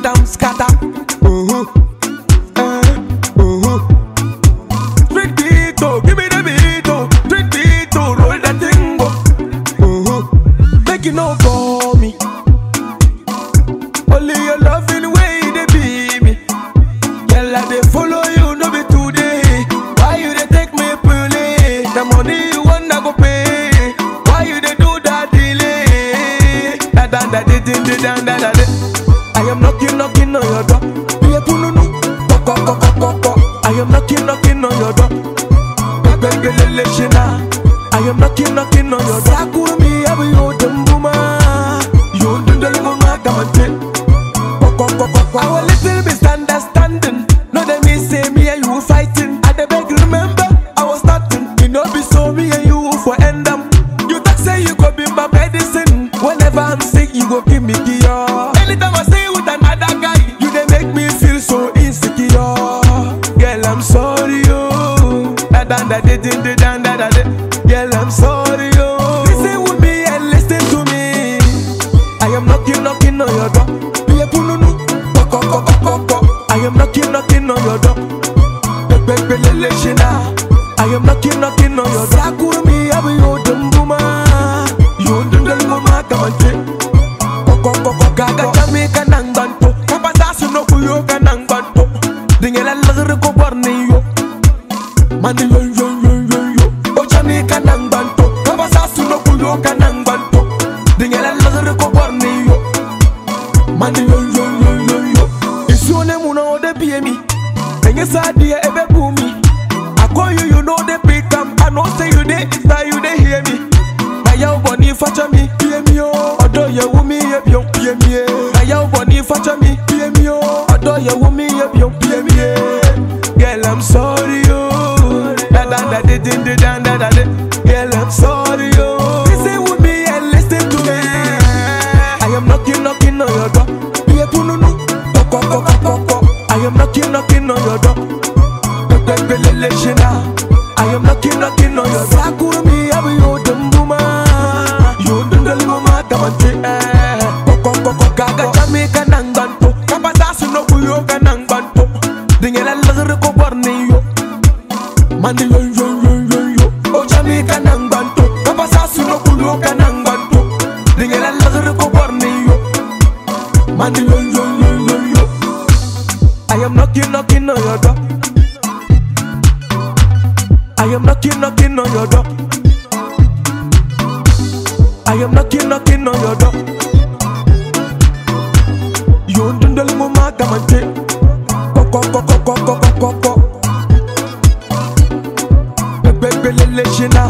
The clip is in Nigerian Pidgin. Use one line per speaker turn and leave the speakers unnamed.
am scatter. Uh-huh. Eh, uh-huh. Street beat, oh, give me the beat, oh. Street beat, oh, roll that thing, oh. Uh-huh. Make you no call me. Only your loving way they be me. Girl, I dey follow you, no be today. Why you dey take me play? The money you want, I go pay. Why you dey do that delay? Da da da da da da da da da. I am knocking, knocking on your door. Be a pununu, ko ko ko ko ko. I am knocking, knocking on your door. Begbelele shina. I am knocking, knocking on your door. Sakuru mi abu yo dembuma. Yo dundal ngoma kamante. Our little misunderstanding. No, they me say me and you fighting. I the beg remember, I was starting. You know, be so me and you for end them. You talk say you go be my medicine. Whenever I'm sick, you go give me cure. Anytime I say you with another guy, you they make me feel so insecure. Girl, I'm sorry, oh. Da da da da da da da da da. Girl, I'm sorry, oh. Listen with me and listen to me. I am knocking, knocking on your door. Be a pununu, ko ko ko ko ko. I am knocking, knocking on your door. Begbelele shina. I am knocking, knocking on your door. Sakuru mi abu yo dumbuma. Yo dundal ngoma kamante. Ko ko ko ko gaga jami kanang banto. Kapasa suno kuyo kanang banto. Dingela lagre ko barni yo. Mani yo yo yo yo yo. O jami kanang banto. Kapasa suno kuyo kanang banto. Dingela lagre ko barni yo. Mani yo yo yo yo yo. Isuone muna ode pie mi. Enye sadia ebe bumi. I call you, you know they pick am. I know say you dey insta, you dey hear me. Na yaw boni facha mi, pie mi o. Odo ye wumi ye bion, pie mi e. Na yaw boni facha mi, pie mi o. Odo ye wumi ye bion, pie mi e. Girl, I'm sorry, oh. Da da da da da da da da da. Girl, I'm sorry, oh. Listen with me and listen to me. I am knocking, knocking on your door. Be a pununu, ko ko ko ko ko ko. I am knocking, knocking on your door. Begbelele shina. I am knocking, knocking on your door. Sakuru mi abu yo dumbuma. Yo dundal ngoma kamante. Ko ko ko ko gaga jami kanang banto. Kapasa suno kuyo kanang banto. Dingela lagre ko barni yo. Mani yo yo yo yo yo. O jami kanang banto. Kapasa suno kuyo kanang banto. Dingela lagre ko barni yo. Mani yo yo yo yo yo. I am knocking, knocking on your door. I am knocking, knocking on your door. I am knocking, knocking on your door. You dundal ngoma kamante. Ko ko ko ko ko ko ko ko ko. Begbelele shina.